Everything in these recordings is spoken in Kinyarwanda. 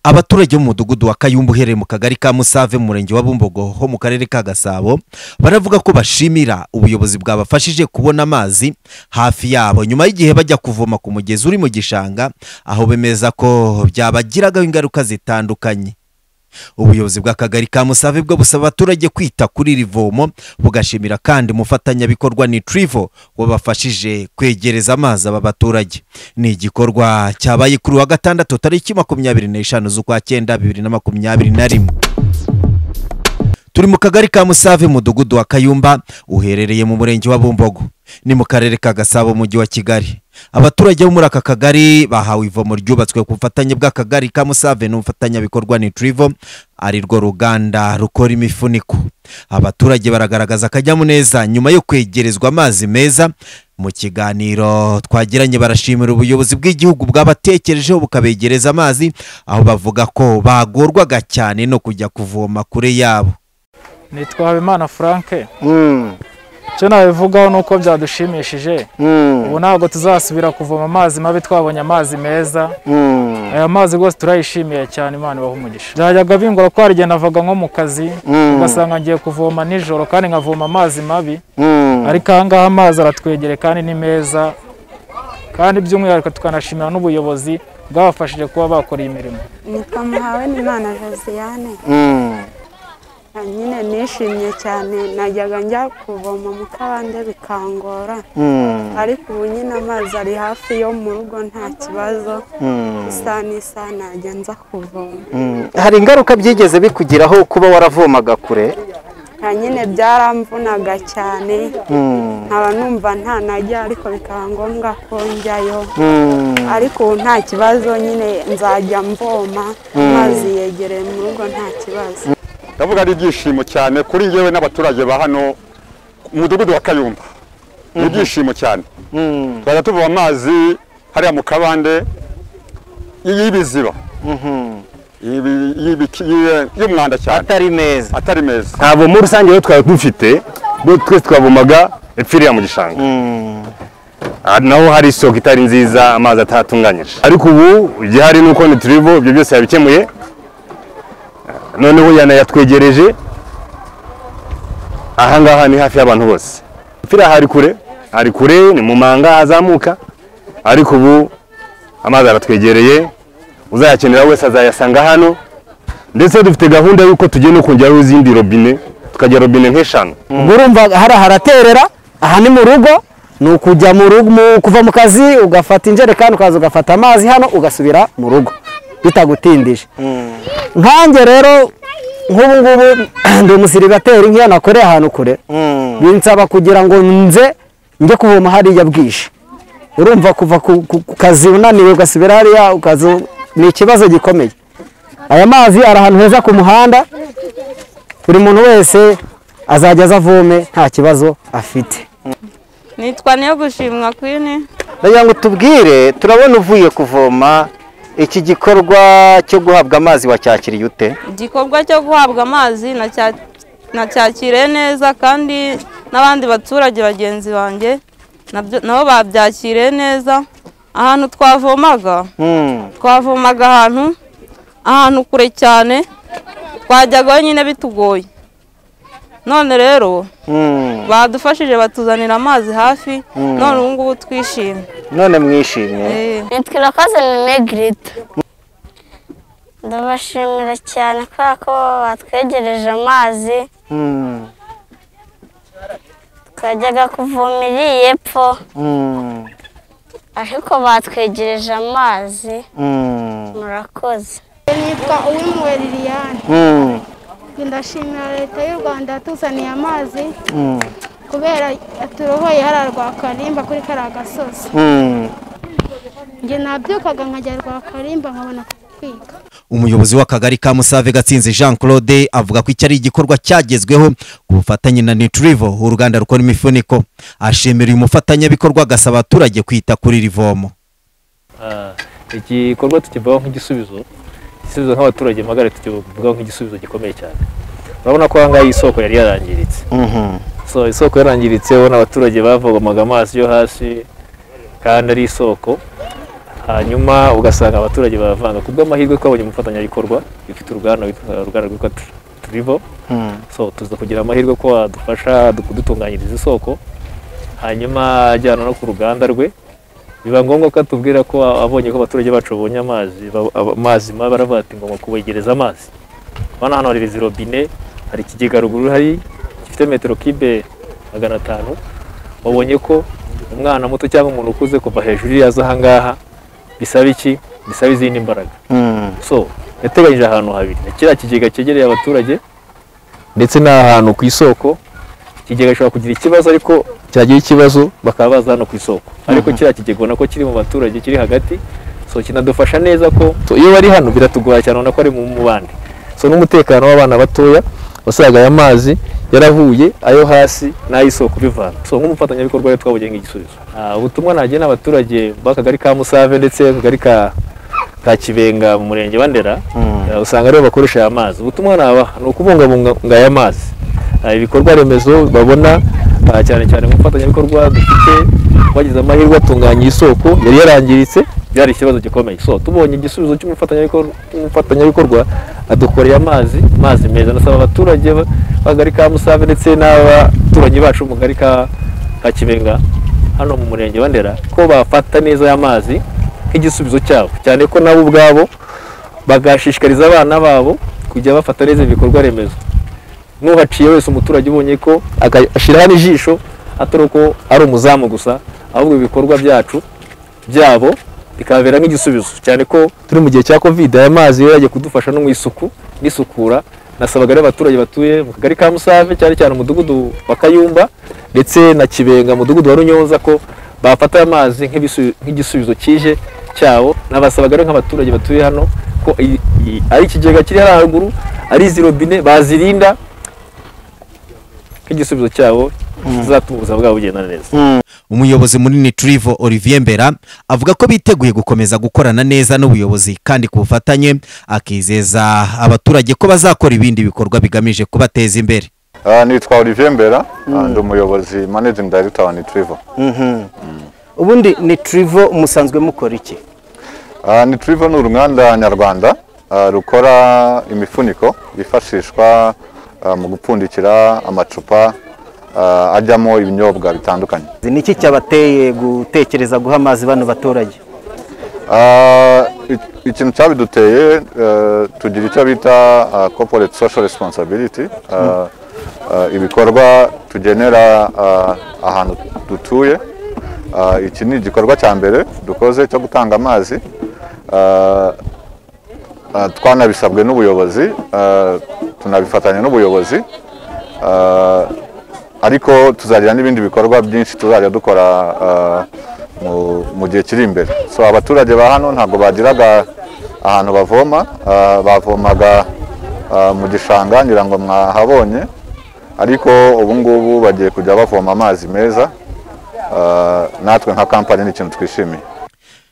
abaturage b'umudugudu wa kayumba uherereye mu kagari ka musave mu murenge wa bumbogo ho mu karere ka gasabo baravuga ko bashimira ubuyobozi bwabafashije kubona amazi hafi yabo nyuma y'igihe bajya kuvoma ku mugezi uri mu gishanga aho bemeza ko byabagiragaho ingaruka zitandukanye ubuyobozi bw'akagari ka musave bwo busaba abaturage kwita kuri iri vomo bugashimira kandi umufatanyabikorwa ni trivo wabafashije kwegereza amazi aba baturage ni igikorwa cyabaye kuri wa gatandatu tariki makumyabiri n'eshanu z'ukwa cyenda bibiri na makumyabiri na rimwe turi mu kagari ka musave mudugudu wa kayumba uherereye mu murenge wa bumbogo ni mu karere ka gasabo mujyi wa kigali abaturage bo muri aka kagari bahawe ivomo ryubatswe ku bufatanye bw'akagari ka musave n'umufatanyabikorwa ni trivo ari rwo ruganda rukora imifuniko abaturage baragaragaza akanyamuneza nyuma yo kwegerezwa amazi meza mu kiganiro twagiranye barashimira ubuyobozi bw'igihugu bwabatekerejeho bukabegereza amazi aho bavuga ko bagorwaga cyane no kujya kuvoma kure yabo nitwa habimana frank Mm. icyo nabivugaho ni uko byadushimishije Mm. ubu ntabwo tuzasubira kuvoma amazi mabi twabonye amazi meza Mm. aya mazi rwose turayishimiye cyane imana ibaha umugisha byajyaga bingora ko hari igihe navaga nko mu kazi Mm. ugasanga ngiye kuvoma nijoro kandi nkavoma amazi mabi Mm. ariko aha ngaha amazi aratwegereye kandi ni meza kandi by'umwihariko tukanashimira n'ubuyobozi bwabafashije kuba bakora iyi mirimo nitwa muhawe n'imana josiane Mm. nyine nishimye cyane najyaga njya kuvoma mu kabande bikangora Mm. ariko ubu nyine amazi ari hafi yo mu rugo nta kibazo Mm. isa n'isaha najya nza kuvoma Mm. hari ingaruka byigeze bikugiraho kuba waravomaga kure nka nyine byaramvunaga cyane Mm. nkaba numva nta najya ariko bikaba ngombwa ko njyayo Mm. ariko ubu nta kibazo nyine nzajya mvoma amazi yegereye mu rugo nta kibazo ndavuga ari ibyishimo cyane kuri yewe n'abaturage ba hano umudugudu wa kayumba ni ibyishimo cyane Mm. twajya tuvoma amazi hariya mu kabande y'ibiziba Mhm. ibi- y'ibiki- y'i- y'umwanda cyane atari meza atari meza ntabwo muri rusange rero twari dufite bo twese twavomaga epfiriya mu gishanga Mm. Ah, naho hari isoko itari nziza amazi atatunganyije ariko ubu igihari ni uko niturivo ibyo byose yabikemuye Ah, noneho yanayatwegereje aha ngaha ni hafi y'abantu bose epfiriya hari kure hari kure ni mu manga azamuka ariko ubu amazi aratwegereye uzayakenera wese azayasanga hano ndetse dufite gahunda y'uko tugiye no kongeraho izindi robine tukagira robine nk'eshanu ubwo urumva hariya haraterera aha ni mu rugo ni ukujya mu rugo mu- kuva mu kazi ugafata injerekani ukaza ugafata amazi hano ugasubira mu rugo bitagutindije nkanjye rero nk'ubu ngubu ndi umusiribateri nk'iyo nakoreye ahantu kure Mm. binsaba kugira ngo nze njye kuvoma hariya bwije urumva kuva ku ku- ku kazi unaniwe ugasubira hariya ukaza ni ikibazo gikomeye aya mazi ari ahantu heza ku muhanda buri muntu wese azajya aza avome nta kibazo afite nitwa niyo gushimwa kwini ndagira ngo tubwire turabona uvuye kuvoma iki gikorwa cyo guhabwa amazi wacyakiriye ute igikorwa cyo guhabwa amazi nacya- nacyakiriye neza kandi n'abandi baturage bagenzi banjye nabyo- nabo babyakiriye neza ahantu twavomaga Mm. twavomaga ahantu ahantu kure cyane twajyagaho nyine bitugoye none rero Mm. badufashije batuzanira amazi hafi none ubu ngubu twishimye none mwishimye Eh. nitwa irakoze negrita ndabashimira cyane kubera ko batwegereje amazi Mm. twajyaga kuvoma iri y'epfo Mm. ariko batwegereje amazi Mm. murakoze nitwa uwimuwe liliyani Mm. ndashimira leta y'u rwanda yatuzaniye amazi Mm. kubera yaturohoye hariya rwa karimba kuri kariya gasozi Mm. njye nabyukaga nkajya rwa karimba nkabona kutwika umuyobozi w'akagari ka musave gatsinzi jean claude avuga ko iki ari igikorwa cyagezweho ku bufatanye na nitrivo uruganda rukora imifuniko ashimira uyu mufatanyabikorwa agasaba abaturage kwita kuri iri vomo igikorwa tukivugaho nk'igisubizo igisubizo nk'abaturage magare tukivugaho nk'igisubizo gikomeye cyane urabona ko ahangaha iyi soko yari yarangiritse Mhm. so isoko yarangiritse ubona abaturage bavomaga amazi yo hasi kandi ari isoko hanyuma ugasanga abaturage baravanga ku bw'amahirwe twabonye umufatanyabikorwa ufite uruganda witwa- uruganda rwitwa Tri- turivo so tuza kugira amahirwe ko adufasha du- kudutunganyiriza isoko hanyuma ajyana no ku ruganda rwe biba ngombwa ko atubwira ko a- abonye ko abaturage bacu babonye amazi ba- aba- amazi mabi baravuga ati ngomba kubegereza amazi urabona hano hari izi robine hari ikigega ruguru hari gifite metero kibe magana atanu wabonye ko umwana muto cyangwa umuntu ukuze kuva hejuru iyo aza ahangaha bisaba iki bisaba izindi mbaraga so yateganyije ahantu habiri ni kiriya kigega cyegereye abaturage ndetse n'ahantu ku isoko ikigega gishobora kugira ikibazo ariko cyagira ikibazo bakaba baza hano ku isoko ariko kiriya kigega ubona ko kiri mu baturage kiri hagati so kinadufasha neza ko so, iyo bari hano biratugora cyane ubona ko ari mu mu bandi so n'umutekano w'abana batoya wasangaga aya mazi yarahuye ayo hasi n'ay'isoko bivana so nk'umufatanyabikorwa rero twabonye nk'igisubizo Ah, ubutumwa nagena abaturage b'akagari ka musave ndetse akagari ka ka kibenga mu murenge wa ndera eh, usanga aribo bakoresha aya mazi ubutumwa nabaha ni ukubungabunga aya mazi Ah, ibikorwa remezo babona ah, cyane cyane nk'umufatanyabikorwa dufite wagize amahirwe atunganya isoko yari yarangiritse byari ikibazo gikomeye so tubonye igisubizo cy'umufatanyabikor- cy'umufatanyabikorwa adukoreye amazi amazi meza nasaba abaturage ba- b'akagari ka musave ndetse n'abaturanyi bacu mu kagari ka ka kibenga hano mu murenge wa ndera ko bafata neza aya mazi nk'igisubizo cyabo cyane ko nabo ubwabo bagashishikariza abana babo kujya bafata neza ibikorwa remezo n'uhaciye wese umuturage ubonye ko aga- ashiraho n'ijisho atari uko ari umuzamu gusa ahubwo ibikorwa byacu byabo bikababera nk'igisubizo cyane ko turi mu gihe cya covid aya mazi yari yagiye kudufasha no mu isuku n'isukura nasabaga rero abaturage batuye mu kagari ka musave cyane cyane umudugudu wa kayumba ndetse na kibenga umudugudu wa runyonza ko bafata aya mazi nk'ibisu- nk'igisubizo kije cyabo nabasabaga rero nk'abaturage batuye hano ko i- i- ari ikigega kiri hariya haruguru ari izi robine bazirinda nk'igisubizo cyabo kizatuma ubuzima bwabo bugenda neza umuyobozi munini Trivo Olivier Mbera avuga ko biteguye gukomeza gukorana neza n'ubuyobozi kandi ku bufatanye akizeza abaturage ko bazakora ibindi bikorwa bigamije kubateza imbere Ah, nitwa Olivier Mbera ndi umuyobozi managing director wa Nitrivo ubundi ni turivo musanzwe mukora iki Ah, Nitrivo ni uruganda nyarwanda ah, rukora imifuniko yifashishwa ah, mu gupfundikira amacupa ah, ajyamo ibinyobwa bitandukanye ni iki cyabateye gutekereza guha amazi bano baturage Ah, i- ikintu cyabiduteye eh, tugira icyo bita ah, corporate social responsibility Ah, ah, ibikorwa tugenera ah, ahantu dutuye Ah, iki ni igikorwa cya mbere dukoze cyo gutanga amazi Ah, ah, twanabisabwe n'ubuyobozi ah, tunabifatanya n'ubuyobozi Ah, ariko tuzagira n'ibindi bikorwa byinshi tuzajya dukora ah, mu- mu gihe kiri imbere so abaturage ba hano ntabwo bagiraga ahantu bavoma ah, bavomaga ah, mu gishanga ngira ngo mwahabonye ariko ubu ngubu bagiye kujya bavoma amazi meza ah, natwe nka kampani ni ikintu twishimiye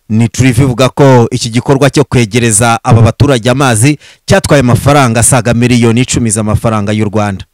ni Trivo ivuga ko iki gikorwa cyo kwegereza aba baturage amazi cyatwaye amafaranga asaga miliyoni icumi z'amafaranga y'u Rwanda